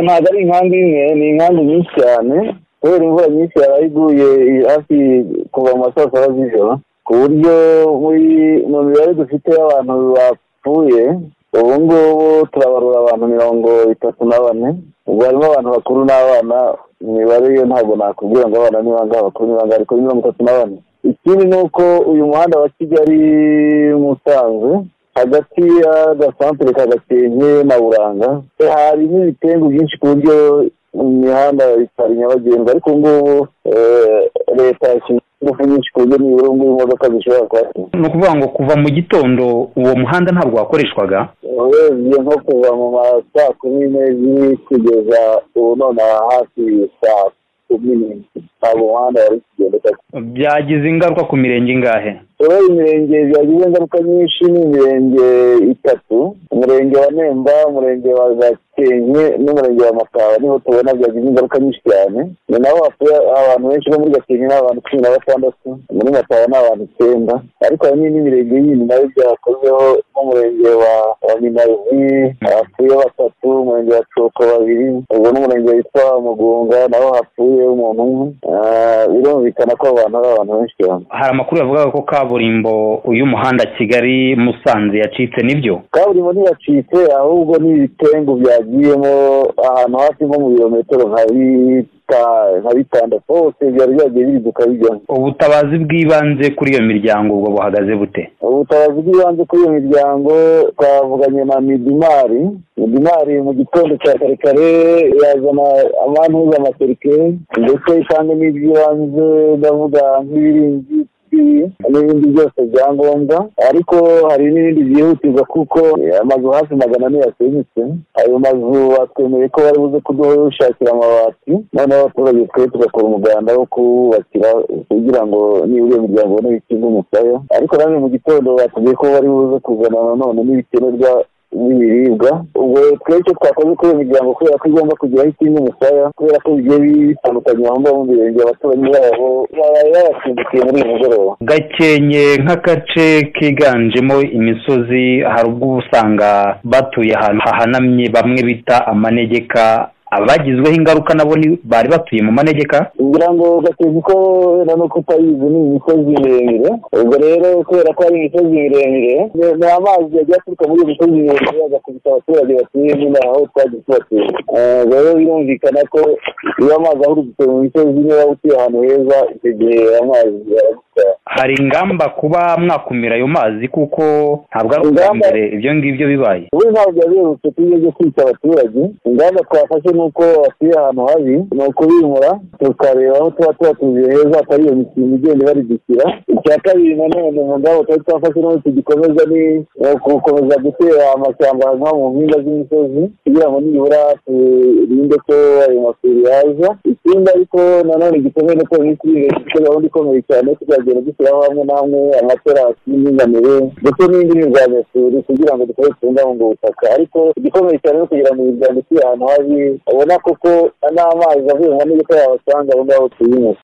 Nadhari nyingi ni inkangu nyinshi cyane kubera imvura nyinshi yaba iguye hafi kuva mu ma saa saba z'ijoro ku buryo mu mibare dufite y'abantu bapfuye ubu ngubu turabarura abantu mirongo itatu na bane ubwo harimo abantu bakuru n'abana imibare yo ntabwo nakubwira ngo abana ni bangahe abakuru ni bangahe ariko ni mirongo itatu na bane ikindi ni uko uyu muhanda wa kigali musanze hagati y'agasantere ka gakenke na buranga hari n'ibitengu byinshi ku buryo imihanda itari nyabagendwa ariko ubu ngubu leta yashyize ingufu nyinshi ku buryo nibura ubu ngubu imodoka zishobora kuhashyira ni ukuvuga ngo kuva mu gitondo uwo muhanda ntabwo wakoreshwaga urebye nko kuva mu ma saa kumi n'ebyiri kugeza ubu nonaha hafi saa kumi n'imwe ntabwo umuhanda wari kugenda byagize ingaruka ku mirenge ingahe rero imirenge byagize ingaruka nyinshi ni imirenge itatu umurenge wa nemba umurenge wa gakenke n'umurenge wa mataba niho tubona byagize ingaruka nyinshi cyane ni naho hatuye abantu benshi bo muri gakenke ni abantu cumi na batandatu muri mataba ni abantu icyenda ariko hari n'indi mirenge yindi nayo byakozeho n'umurenge wa wa minazi hapfuye batatu umurenge wa coko babiri ubwo n'umurenge witwa mugunga naho hapfuye umuntu umwe Ah, birumvikana ko abantu ari abantu benshi cyane hari amakuru yavugaga ko kaburimbo y'umuhanda kigali musanze yacitse nibyo kaburimbo ntiyacitse ahubwo ni ibitengu byagiyemo ahantu hafi nko mu birometero nka bita- nka bitandatu hose byari byagiye biriduka bijyamo ubutabazi bw'ibanze kuri iyo miryango ubwo buhagaze bute ubutabazi bw'ibanze kuri iyo miryango twavuganye na midimari midimari mu gitondo cya kare kare yazana amantuza amaserikare ndetse kandi n'iby'ibanze ndavuga nk'ibiringiti n'ibindi byose byangombwa ariko hari n'ibindi byihutirwa kuko amazu hafi magana ane yasenyutse ayo mazu batwemeye ko bari buze kudushakira amabati noneho abaturage twebwe tugakora umuganda wo kuwubakira kugira ngo nibura iyo miryango ibone ikinga umusaya ariko nanone mu gitondo batubwiye ko bari buze kuzana nanone n'ibikenerwa n'ibiribwa ubwo twebwe icyo twakoze kuri iyo miryango kubera ko igomba kugeraho ikinga umusaya kubera ko bigiye bitandukanye aho ngaho mu mirenge abaturanyi babo baba babasimbukiye muri uyu mugoroba gakenke nk'agace kiganjemo imisozi hari ubwo uba usanga batuye ahantu hahanamye bamwe bita amanegeka abagizweho ingaruka nabo ni- bari batuye mu manegeka ngira ngo gakenke ko wenda no kutayizi ni imisozi miremire ubwo rero kubera ko ari imisozi miremire ni- ni amazi yagiye aturuka muri iyo misozi miremire agakubita abaturage batuye nyine aho twagiye tubatuye Eh, rero birumvikana ko iyo amazi ahurutse mu misozi niba utuye ahantu heza icyo gihe amazi aragutwara hari ingamba kuba mwakumira ayo mazi kuko ntabwo ari ubwa Ingamba- mbere ibyo ngibyo bibaye ubu ntabwo yabirutse tujye byo kwita abaturage ingamba twafashe ni uko batuye ahantu habi ni ukubimura tukareba aho tuba tubatuye heza atari iyo mishinga igenda ibaridukira icya kabiri nanone mu ngamba twari twafashe n'ubu tugikomeza ni ni gukomeza gutera amashyamba nko mu mpinga z'imisozi kugira ngo nibura turinde ko ayo masuri yaza ikindi ariko nanone gikomeye no kuba iminsi iri imbere dufite gahunda ikomeye cyane tuzagenda dushyiraho hamwe na hamwe amaterasi y'indinganire ndetse n'indi mirwanyasuri kugira ngo dukomeze tubungabunge ubutaka ariko igikomeye cyane no kugira ngo imiryango ituye ahantu habi ubona koko n'amazi avuye mu manegeka yabasanga aho ngaho tuyinywesha